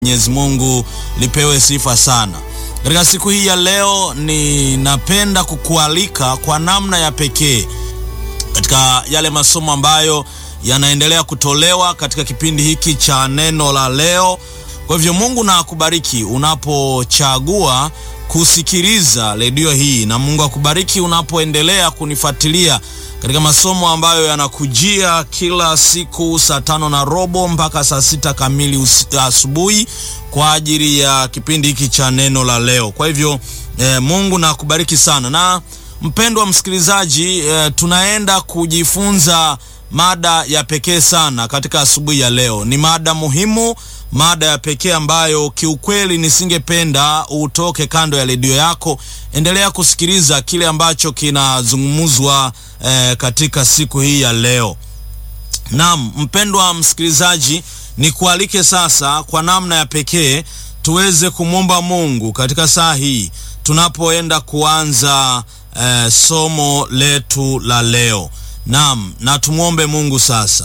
Mwenyezi Mungu lipewe sifa sana. Katika siku hii ya leo, ninapenda kukualika kwa namna ya pekee katika yale masomo ambayo yanaendelea kutolewa katika kipindi hiki cha neno la leo. Kwa hivyo Mungu na akubariki unapochagua kusikiliza redio hii, na Mungu akubariki unapoendelea kunifuatilia katika masomo ambayo yanakujia kila siku saa tano na robo mpaka saa sita kamili asubuhi kwa ajili ya kipindi hiki cha neno la leo. Kwa hivyo eh, Mungu na akubariki sana. Na mpendwa msikilizaji, eh, tunaenda kujifunza mada ya pekee sana katika asubuhi ya leo. Ni mada muhimu, mada ya pekee ambayo kiukweli nisingependa utoke kando ya redio yako. Endelea kusikiliza kile ambacho kinazungumzwa eh, katika siku hii ya leo. Naam, mpendwa msikilizaji, nikualike sasa kwa namna ya pekee tuweze kumwomba Mungu katika saa hii tunapoenda kuanza eh, somo letu la leo. Naam, na tumwombe Mungu sasa.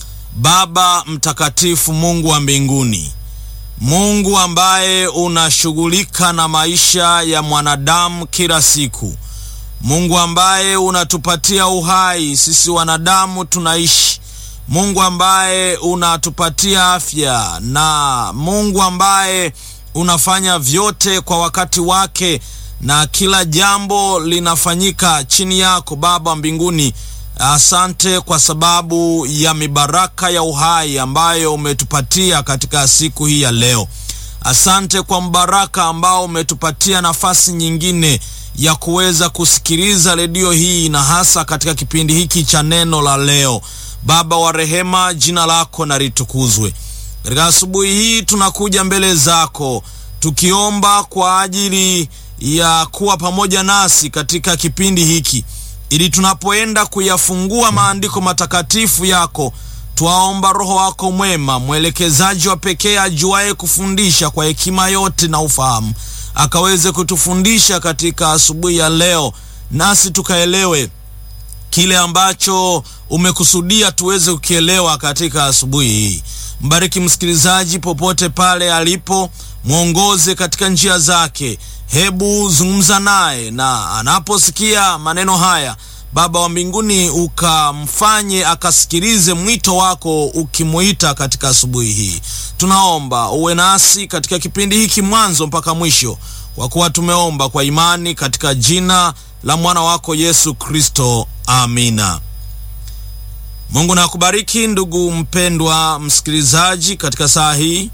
Baba mtakatifu, Mungu wa mbinguni, Mungu ambaye unashughulika na maisha ya mwanadamu kila siku, Mungu ambaye unatupatia uhai sisi wanadamu tunaishi, Mungu ambaye unatupatia afya, na Mungu ambaye unafanya vyote kwa wakati wake na kila jambo linafanyika chini yako, Baba wa mbinguni. Asante kwa sababu ya mibaraka ya uhai ambayo umetupatia katika siku hii ya leo. Asante kwa mbaraka ambao umetupatia nafasi nyingine ya kuweza kusikiliza redio hii na hasa katika kipindi hiki cha neno la leo. Baba wa rehema, jina lako na litukuzwe. Katika asubuhi hii tunakuja mbele zako tukiomba kwa ajili ya kuwa pamoja nasi katika kipindi hiki ili tunapoenda kuyafungua maandiko matakatifu yako, twaomba Roho wako mwema, mwelekezaji wa pekee, ajuaye kufundisha kwa hekima yote na ufahamu, akaweze kutufundisha katika asubuhi ya leo, nasi tukaelewe kile ambacho umekusudia tuweze kukielewa katika asubuhi hii. Mbariki msikilizaji popote pale alipo, mwongoze katika njia zake. Hebu zungumza naye na anaposikia maneno haya, Baba wa mbinguni, ukamfanye akasikilize mwito wako ukimuita katika asubuhi hii. Tunaomba uwe nasi katika kipindi hiki mwanzo mpaka mwisho, kwa kuwa tumeomba kwa imani katika jina la mwana wako Yesu Kristo, amina. Mungu na akubariki ndugu mpendwa msikilizaji katika saa hii,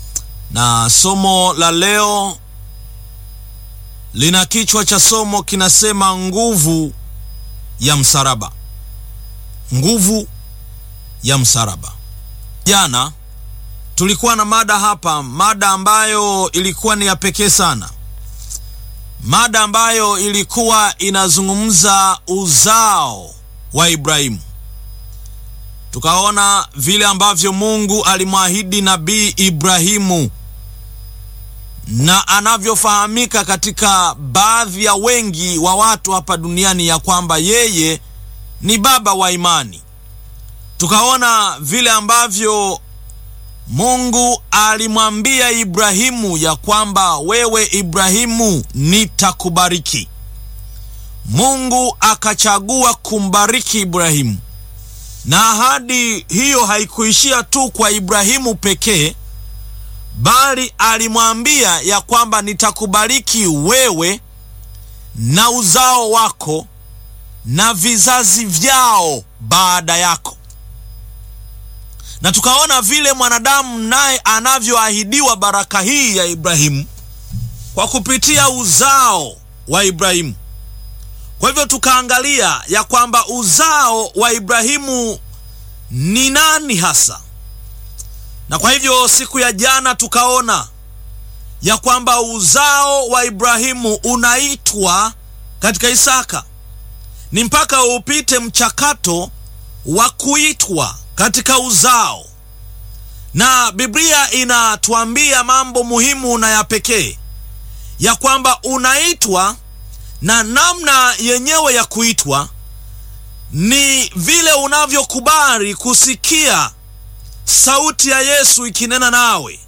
na somo la leo lina kichwa cha somo kinasema nguvu ya msalaba. Nguvu ya msalaba. Jana tulikuwa na mada hapa, mada ambayo ilikuwa ni ya pekee sana, mada ambayo ilikuwa inazungumza uzao wa Ibrahimu. Tukaona vile ambavyo Mungu alimwahidi nabii Ibrahimu na anavyofahamika katika baadhi ya wengi wa watu hapa duniani ya kwamba yeye ni baba wa imani. Tukaona vile ambavyo Mungu alimwambia Ibrahimu ya kwamba wewe Ibrahimu, nitakubariki. Mungu akachagua kumbariki Ibrahimu, na ahadi hiyo haikuishia tu kwa Ibrahimu pekee bali alimwambia ya kwamba nitakubariki wewe na uzao wako na vizazi vyao baada yako. Na tukaona vile mwanadamu naye anavyoahidiwa baraka hii ya Ibrahimu kwa kupitia uzao wa Ibrahimu. Kwa hivyo tukaangalia ya kwamba uzao wa Ibrahimu ni nani hasa na kwa hivyo siku ya jana tukaona ya kwamba uzao wa Ibrahimu unaitwa katika Isaka. Ni mpaka upite mchakato wa kuitwa katika uzao, na Biblia inatuambia mambo muhimu na ya pekee ya kwamba unaitwa, na namna yenyewe ya kuitwa ni vile unavyokubali kusikia sauti ya Yesu ikinena nawe